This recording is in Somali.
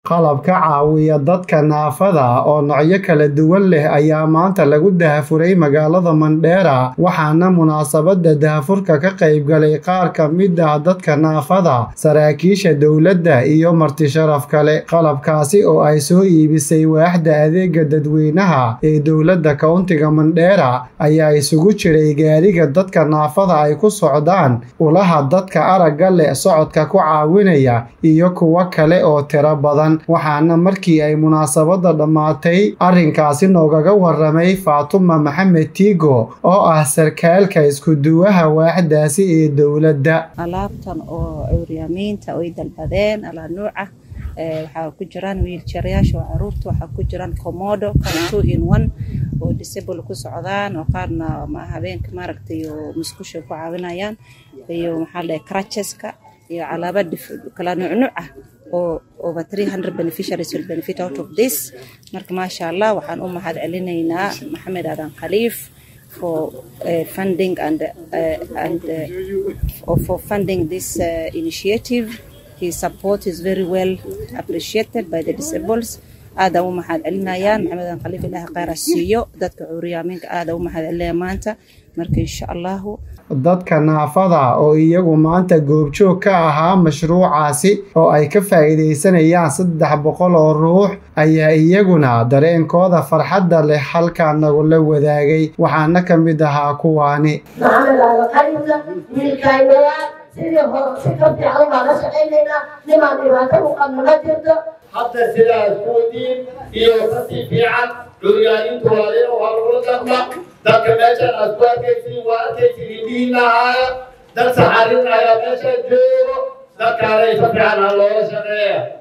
qalab ka caawiya dadka naafada oo noocyo kala duwan leh ayaa maanta lagu dahafuray magaalada Mandheera waxaana munaasabada dahafurka ka qayb galay qaar ka mid ah dadka naafada saraakiisha dowladda iyo marti sharaf kale qalabkaasi oo ay soo iibisay waaxda adeega dadweynaha ee dowladda kowntiga Mandheera ayaa isugu jiray gaariga dadka naafada ay ku socdaan ulaha dadka aragga leh socodka ku caawinaya iyo kuwo kale oo tiro badan waxaana markii ay munaasabada dhammaatay arrinkaasi noogaga waramay faatuma maxamed tiigo oo ah sarkaalka isku-duwaha waaxdaasi ee dowladda alaabtan oo cuuryaamiinta ay dalbadeen alaa nuuca waxaa ku jiraan wiiljaryaasha oo caruurta waxaa ku jiraan komodo kan two in one oo disable ku socdaan oo qaarna habeenka maaragtay oo musqusha ku caawinayaan iyo maxaa la dhahay crutcheska iyo alaaba kala nuucnuuc ah oo over 300 beneficiaries will benefit out of this marka maasha allah waxaan u mahad celinaynaa maxamed aadan khaliif for uh, funding and uh, and uh, for funding this uh, initiative his support is very well appreciated by the disables aada u mahad celinayaan maxamed aadan khaliif ilaaha khayra siiyo dadka cuuriyaaminka aada u mahad celinaya maanta marka insha allahu dadka naafada oo iyagu maanta goobjoog ka ahaa mashruucaasi oo ay ka faa'iidaysanayaan saddex boqol oo ruux ayaa iyaguna dareenkooda farxadda leh halkaa nagula wadaagay waxaana ka mid ahaa kuwaani maxamed aadan khaliifna wiilkaynaya sidii hore si ka fiican baan la shaqaynaynaa nimaan dhibaato u qabno ma jirto hadda sidaas kuwadiin iyo kasii fiican curyaanintu waa waa lagula dhaqma dadka meeshan aad ku arkaysiin waa arkaysiin indhihiin lahaaya dad saxarin ayaa meesha joogo dadkaana isa fiican ha loola shaqeeya